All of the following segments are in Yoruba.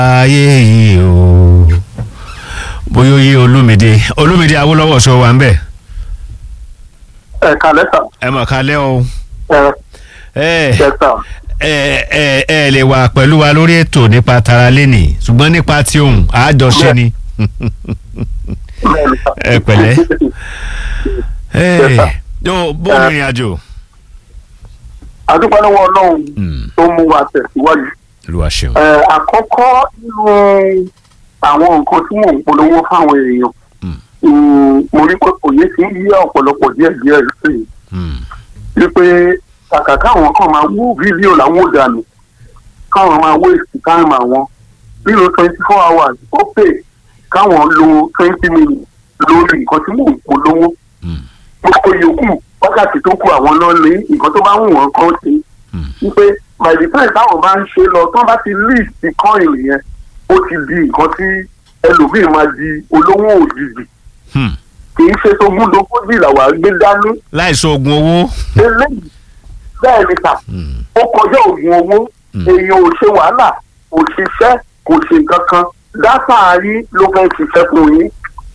ayé yìí o bóyá oyè olúmídé olúmídé awólọ́wọ̀ sọ wà ń bẹ̀ ẹ kàlẹ́ sà. ẹ mọ̀ kálẹ́ o ẹ ẹ ẹ sà. ẹ ẹ ẹ lè wà pẹ̀lú wa lórí ètò nípa tara lẹ́nì ṣùgbọ́n nípa ti ohun àjọṣe ni bẹ́ẹ̀ni sà. ẹ pẹ̀lẹ́ Yes, sir. yóò bó ní ìrìn àjò àdúgbò lọ́wọ́ ọlọ́run Mm, tó mú wa tẹ̀síwájú. olúwa ṣeun ẹ àkọ́kọ́ nínú àwọn nǹkan tí mò ń polówó fáwọn èèyàn Mm. mm, mo rí pé òye ti ń yí ọ̀pọ̀lọpọ̀ díẹ̀díẹ̀ sí i Mm, wípé kàkà káwọn kan máa wú fídíò làwọn ò dànù káwọn máa waste time àwọn lílo twenty four hours ó pè káwọn lo twenty minutes lórí nǹkan tí mò ń polówó mm, gbogbo yòókù wákàtí tó kù àwọn náà ní nǹkan tó bá wù wọ́n kán sí mm, wípé by the time táwọn bá ń ṣe lọ tán bá ti list coin yẹn ó ti di nǹkan tí ẹlòmíì máa di olówó òjijì mm. kì í ṣe tógún dógójì làwọn gbé dání láìsọ oògùn owó eléyìí bẹ́ẹ̀ ni kà Mm, ó kọjá oògùn owó Mm. èèyàn ò ṣe wàhálà kò ṣiṣẹ́ kò ṣe nǹkan kan dátà yín ló fẹ́ ṣiṣẹ́ fún yín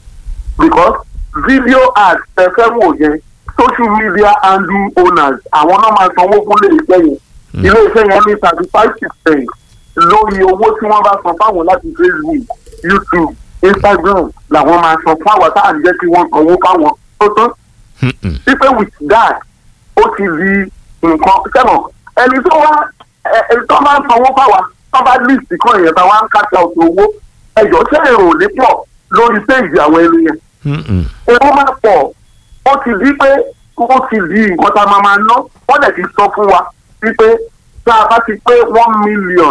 because video ads tẹ̀fẹ́ wò yẹn social media handle owners àwọn náà máa sanwó fún ilé iṣẹ́ yẹn Mm. ilé iṣẹ́ yẹn ní thirty five percent lórí owó tí wọ́n bá san fáwọn láti facebook youtube instagram làwọn máa san fún àwọn táà ń jẹ́ kí wọ́n sanwó fáwọn tó tán mm, mm. pípẹ́ with that ó ti di nǹkan sẹ́wọ̀n ẹni tó wá ẹ ẹ tó máa ń sanwó fáwa tó bá list kan èèyàn tá wá ń kájà òtò owó ẹjọ́ ṣé èrò ò ní pọ̀ lórí péjì àwọn ẹni yẹn Mm, mm. owó máa pọ̀ ó ti di pé ó ti di nǹkan tá a máa máa ná wọ́n dẹ̀ ti sọ fún wa wípé tá a bá ti pé one million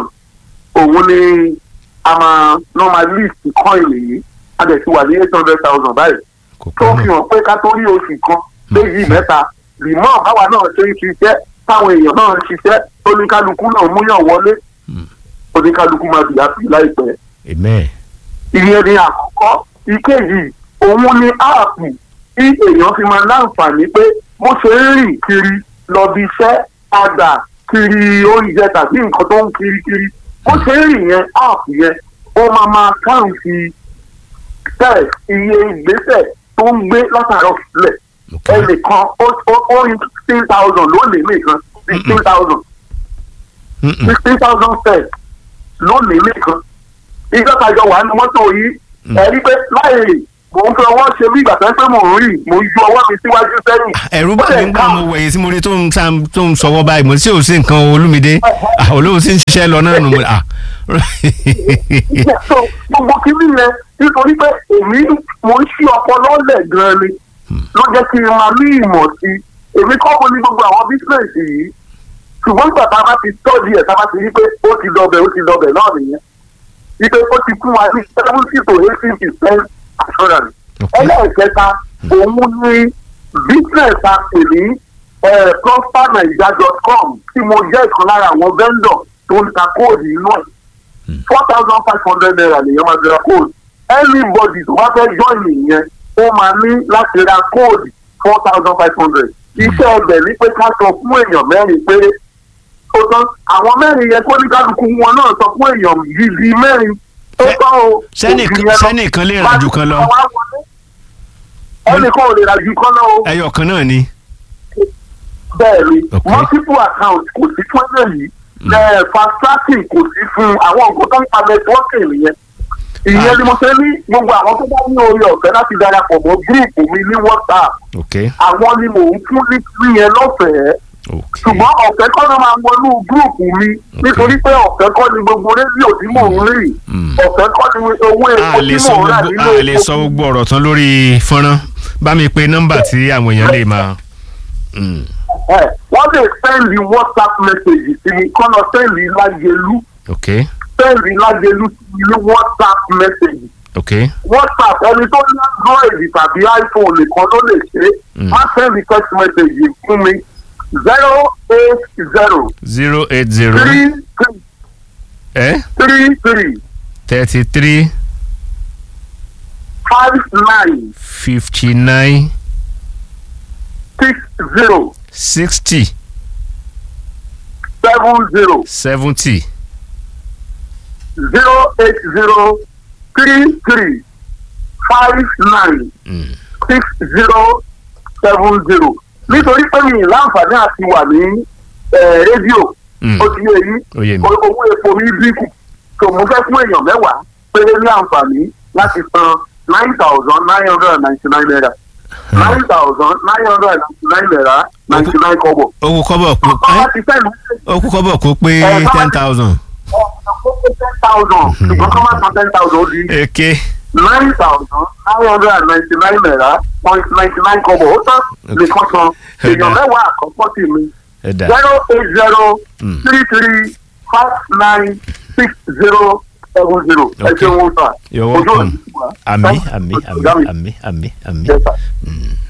òun ni a máa ná máa list coin yìí a dẹ̀ ti wà ní eight hundred thousand báyìí kò tó pẹ́ fi náà hàn pé ká tó rí oṣù kan léyìí mẹ́ta rìmọ́ báwa náà ṣe ń ṣiṣẹ́ táwọn èèyàn náà ń ṣiṣẹ́ oníkálukú náà múyàn wọlé Mm. oníkálukú máa bìyà sí láìpẹ́. amen ìyẹn ni àkọ́kọ́ ìkejì òun ni áàpù tí èèyàn fi máa láǹfààní pé bó ṣe ń rìn kiri lọ bí iṣẹ́ padà kiri oúnjẹ tàbí nǹkan tó ń kiri kiri bó ṣe ń rìn yẹn áàpù yẹn ó máa máa káàǹtì tẹ̀ iye ìgbésẹ̀ tó ń gbé látàrọ̀ sílẹ̀ ok ẹnìkan ó ó- ó rí sixteen thousand lónìí nìkan sixteen thousand Mm, mm. sixteen thousand steps lónìí nìkan ìjọba ìjọ wà ní mọ́tò yìí Mm. ẹ̀rí pé láì mò ń fi ọwọ́ ṣe bí ìgbà tó ń pẹ́ mò ń rìn mò ń ju ọwọ́ mi síwájú sẹ́yìn. ẹ̀rù bá mi ń gbà mo wẹ̀yìn tí mo rí tó ń sa tó ń sọwọ́ báyìí mo sì ò sí nǹkan olúmídé Ah, olóhùn sì ń ṣiṣẹ́ lọ náà nù mo ah so gbogbo kìíní yẹn nítorí pé èmi mò ń ṣí ọpọlọ lẹ̀ gan-an ni ló jẹ́ kí n máa ní ìmọ̀ sí i èmi kọ́ mo ní gbogbo àwọn bísíǹsì yìí ṣùgbọ́n ìgbà tá a bá ti tọ́jú ẹ̀ tá a bá ti rí pé ó ti dọbẹ̀ ó ti dọbẹ̀ náà nìyẹn wípé ó ti kún wa ní seventy to eighty percent assurance ok ẹlẹ́ẹ̀kẹta òun ní business a pè ní prospernaija.com tí mo jẹ́ ìkan lára àwọn vendor tó ń ta kóòdù inú ẹ̀ four thousand five hundred naira lèyàn máa fi ra kóòdù anybody tó bá fẹ́ join nìyẹn ó máa ní láti ra kóòdù four thousand five hundred iṣẹ́ ọbẹ̀ ní pé ká sọ fún èèyàn mẹ́rin péré ó tán àwọn mẹ́rin yẹn kó ní kálukú wọn náà sọ fún èèyàn gidi mẹ́rin ó Ṣé- tán o sẹ́nì- òjì yẹn lọ sẹ́nìkan lè rà jù kan lọ ẹnìkan ò lè ra jù kan lọ o ẹyọ kan náà ni bẹ́ẹ̀ ni Ok. multiple account kò sí fún ẹ̀yẹ yìí ẹ̀ fast tracking kò sí fún àwọn nǹkan tó ń pa networking nìyẹn ìyẹn Ah. ni mo ṣe ní gbogbo àwọn tó bá ní orí ọ̀fẹ́ láti darapọ̀ mọ́ gúrùpù mi ní whatsapp ok àwọn ni mò ń fún ní yẹn lọ́fẹ̀ẹ́ ok ṣùgbọ́n ọ̀fẹ́ kọ́ ló máa wọnú gúrùpù mi nítorí pé ọ̀fẹ́ kọ́ ni gbogbo rédíò tí mò ń rìn Mm. ọ̀fẹ́ kọ́ ni owó a epo lè tí sọ mò ń rà gbogbo nínú a lè epo sọ gbogbo ọ̀rọ̀ tán lórí fọ́nrán bá mi pe nọ́mbà tí àwọn èèyàn lè máa. Mm. ẹ̀ wọ́n lè sẹ́ndì whatsapp message sí mi kọ́nà sẹ́ndì lágẹ̀lú ok sẹ́ndì lágẹ̀lú sí mi ní whatsapp message ok whatsapp ẹni tó ní android tàbí iphone nìkan ló lè ṣe Mm. má sẹ́ndì text message fún mi zero eight zero zero eight zero three three eh? three three thirty three five nine fifty nine six zero sixty seven zero seventy zero eight zero three three five nine Mm. six zero seven zero nítorí pé mi ì láǹfààní àti wà ní eh, rédíò Mm. ó ti yé yín ó yé mi. owó epo mi dínkù tó mo fẹ́ fún èèyàn mẹ́wàá péré ní àǹfààní láti san nine thousand nine hundred and ninety nine naira nine thousand nine hundred and ninety nine naira ninety nine kọ́bọ̀. ó kú kọ́bọ̀ kó bàbá ẹ́ ti fẹ́ lu ó kú kọ́bọ̀ kó pé Ẹ, bàbá ten ti- thousand. ten thousand ṣùgbọ́n kọ́ máa san ten thousand ó di èké nine thousand nine hundred and ninety nine naira point ninety nine kọ́bọ̀ ó tán lè kọ́ san èèyàn mẹ́wàá àkọ́kọ́ sí mi ẹ dà zero eight zero Mm. three three five nine six zero seven zero ẹ Okay. ṣeun sà. You're Ojú welcome. òní ti wà. àmì Thank you. àmì àmì Ọ̀gá mi. àmì àmì àmì. Yes, sir. Mm.